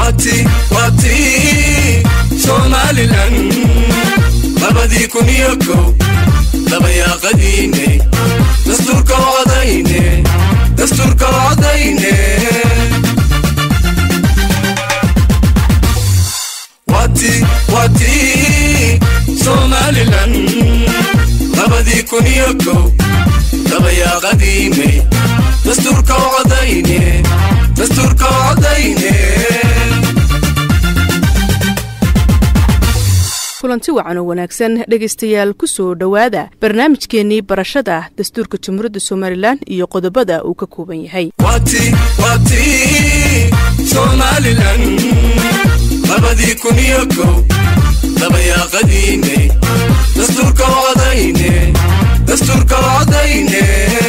waati waati somalilan labadii kun iyo kow dabayaaqadiine dastuurka odayne dastuurka odayne waati waati somalilan labadii kun iyo kow dabayaaqadiime dastuurka odayne dastuurka odayne kulanti wacan oo wanaagsan dhegaystayaal ku soo dhowaada barnaamijkeennii barashada dastuurka jamhuuriyadda somalilan iyo qodobada uu ka kooban yahay waati waati somalilan labadii kun iyo kow dabayaaqadiine dastuurka odayne dastuurka odayne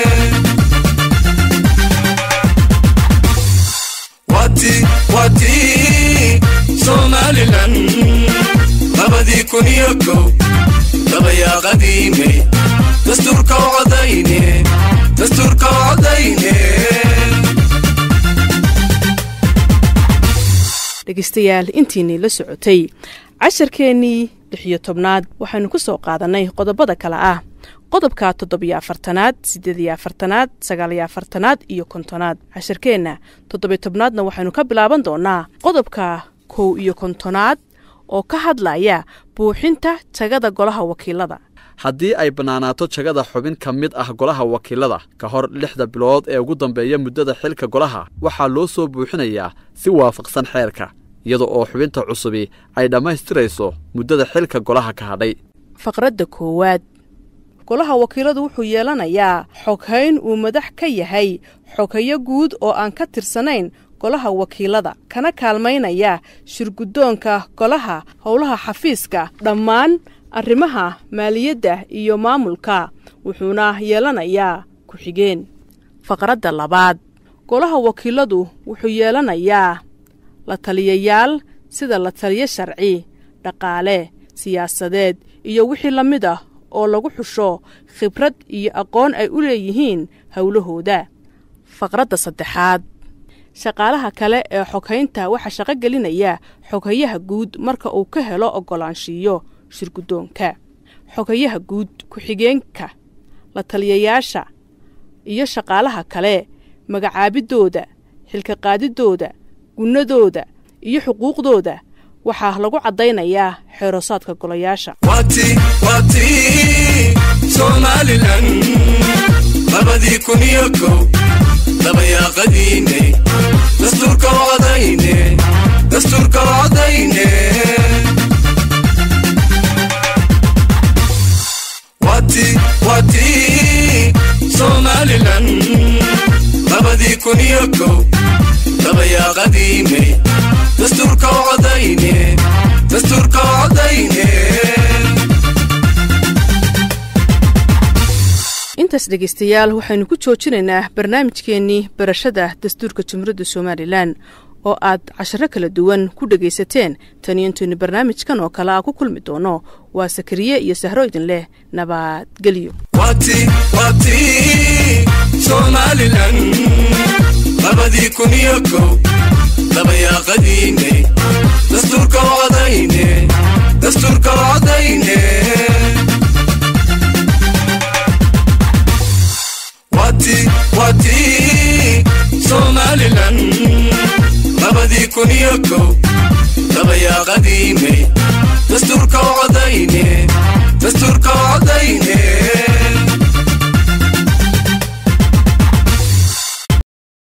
waati waati somalilan labadii kun iyo kow dabayaaqadiine dastuurka odayne dastuurka odayne dhegaystayaal intiinii la socotay casharkeennii lixiyo tobnaad waxaynu ku soo qaadannay qodobada kale ah qodobka toddobiyo afartanaad siddeediyo afartanaad sagaaliyo afartanaad iyo kontonaad casharkeenna toddobiyo tobnaadna waxaynu ka bilaaban doonaa qodobka kow iyo kontonaad oo ka hadlaya buuxinta jagada golaha wakiilada haddii ay bannaanaato jagada xubin ka mid ah golaha wakiilada ka hor lixda bilood ee ugu dambeeya muddada xilka golaha waxaa loo soo buuxinayaa si waafaqsan xeerka iyada oo xubinta cusubi ay dhammaystirayso muddada xilka golaha ka hadhay faqradda koowaad golaha wakiiladu wuxuu yeelanayaa xoghayn uu madax ka yahay xoghayo guud oo aan ka tirsanayn golaha wakiilada kana kaalmaynaya shirguddoonka golaha howlaha xafiiska dhammaan arrimaha maaliyadda iyo maamulka wuxuuna yeelanayaa ku-xigeen faqradda labaad golaha wakiiladu wuxuu yeelanayaa la taliyayaal sida la taliyo sharci dhaqaale siyaasadeed iyo wixii la mid ah oo lagu xusho khibrad iyo aqoon ay u leeyihiin howlahooda faqradda saddexaad shaqaalaha kale ee xoghaynta waxaa shaqo gelinaya xoghayaha guud marka uu ka helo oggolaanshiiyo shirguddoonka xoghayaha guud ku-xigeenka la taliyayaasha iyo shaqaalaha kale magacaabiddooda xilka qaadiddooda gunnadooda iyo xuquuqdooda waxaa lagu caddaynayaa xeerosaadka golayaasha waati waati somalilan labadii kun iyo kow dabayaaqadiine dastuurka odayne dastuurka odayne waati waati somalilan labadii kun iyo kow dabayaaqadiine dastuurka odayne dastuurka odayne intaas dhegaystayaal waxaynu ku joojinaynaa barnaamijkeennii barashada dastuurka jamhuuriyadda somalilan oo aad casharo kala duwan ku dhegaysateen taniyo intaynu barnaamijkan oo kale a ku kulmi doono waa sakariye iyo sahro idin leh nabadgelyo waati waati somalilan labadii kun iyo kow dabayaaqadiine dastuurka odayne dastuurka odayne waati waati somalilan labadii kun iyo kow dabayaaqadiine